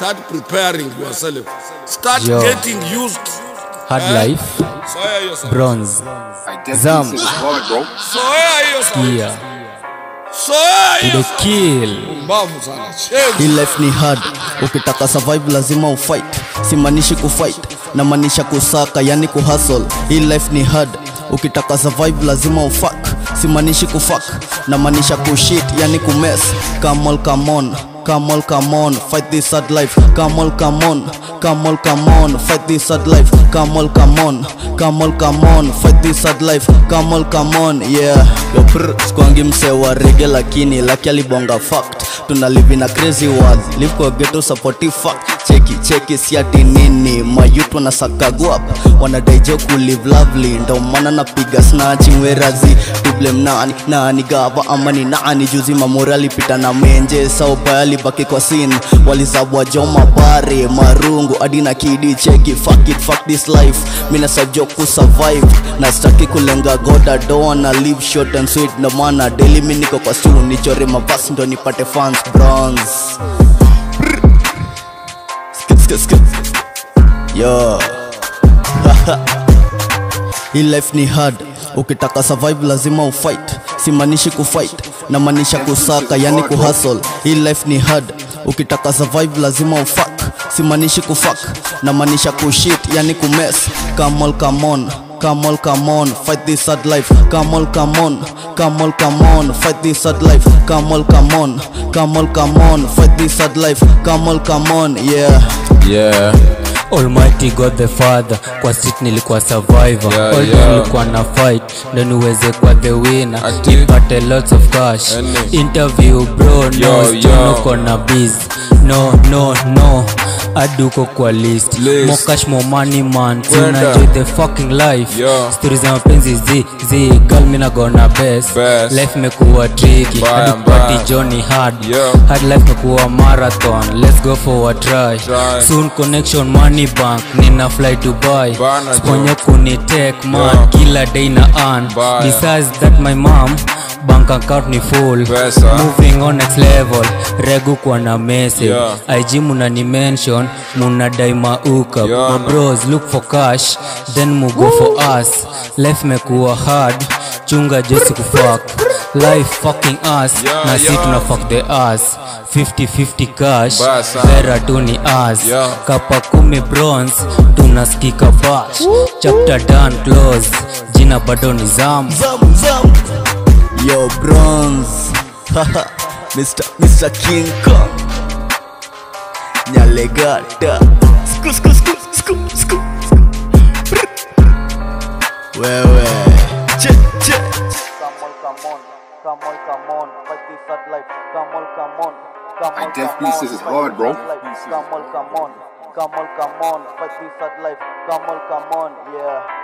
start preparing yourself start Yo. getting used hard Eh? life soya hiyo sana. bronze I Zam. definitely said it's hard, bro. soya hiyo sana. yeah soya to hiyo the kill mbavu sana Shame. hii life ni hard ukitaka survive lazima ufight simaanishi kufight na maanisha kusaka yani kuhustle hii life ni hard ukitaka survive lazima ufak simaanishi kufak na maanisha kushit yani kumes come on come on come on come on fight this hard life come on come on come on come on fight this hard life come on come on come on come on fight this hard life come on come on yeah yo prr skwangi mse wa rege lakini laki alibonga fact tuna live in a crazy world live kwa ghetto supportive fact cheki cheki siati nini mayut wanasakagua wanadaijo kulive lovely ndo maana napiga snatching werazi tublem nani nani gava ama ni nani juzi mamori alipita na menje sauba alibaki kwa sin walizabwa jo mabare marungu hadi na kidi cheki fuck it fuck this life mina sajo kusurvive na staki kulenga goda doa na live short and sweet ndo maana daily mi niko kwa stu nichore mavasi ndo nipate fans bronze Skip, skip, skip. Yo. hii life ni hard ukitaka survive lazima ufight simaanishi kufight na maanisha kusaka yani kuhustle hii life ni hard ukitaka survive lazima ufak simaanishi kufak na maanisha kushit yani kumes come on come on come on come on fight this hard life come on come on come on come on fight this hard life come on come on come on come on fight this hard life come on come on yeah yeah almighty god the father kwa sit nilikuwa survivor Yeah, All yeah. nilikuwa na fight ndo niweze kwa the winner Ati- nipate lots of cash Ene. interview bro Yo, no yo. stono kona biz no no no aduko kwa list List. more cash more money man Kwenda. tunajoy the fucking life Yo. stories za mapenzi zi zi girl mina gona best Best. life mekuwa tricky Mbaya, hadi mbaya. party johnny hard Yo. hard life mekuwa marathon let's go for a try Try. soon connection money bank nina fly dubai Bana, sponyo kunitek man Yeah. kila day na earn Baya. besides that my mom bank account ni full Pesa. moving on next level regu kwa na message Yeah. ig muna ni mention muna dai mauka Yeah, my man. bros look for cash then mugo for us life mekuwa hard chunga josi kufuck life fucking us Yeah, na si yeah. tuna fuck the us 50-50 cash Basa. vera tu ni us Yeah. kapa kumi bronze tunaskika fash chapter done close jina bado ni zam Zam, zam. Yo, bronze. Haha, Mr. Mr. King Kong. Nyalegata. Sku, sku, sku, sku, sku. Brr. Wewe. Che, che. Come on, come on, come on, come on, fight this hard life. Come on, come on, come I on, definitely come says on, it's fight hard, this bro. hard life. Come on, come on, come on, come on, fight this hard life. Come on, come on, yeah.